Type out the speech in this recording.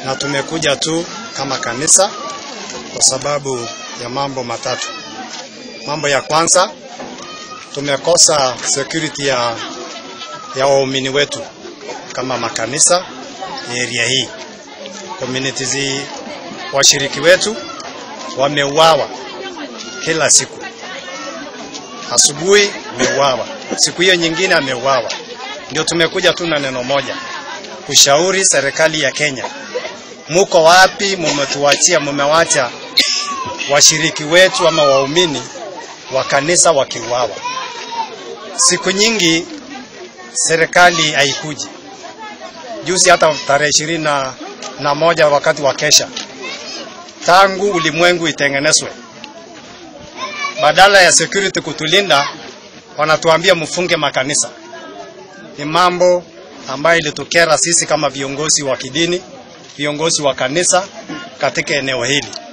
na tumekuja tu kama kanisa kwa sababu ya mambo matatu. Mambo ya kwanza, tumekosa security ya, ya waumini wetu kama makanisa ya area hii. Communities, washiriki wetu wameuawa kila siku. Asubuhi ameuawa, siku hiyo nyingine ameuawa. Ndio tumekuja tu na neno moja, kushauri serikali ya Kenya, muko wapi? Mumetuachia, mumewacha washiriki wetu ama waumini wa kanisa wakiuawa. Siku nyingi serikali haikuji. Juzi hata tarehe ishirini na, na moja wakati wa kesha, tangu ulimwengu itengenezwe, badala ya security kutulinda, wanatuambia mfunge makanisa. Ni mambo ambayo ilitukera sisi kama viongozi wa kidini, viongozi wa kanisa katika eneo hili.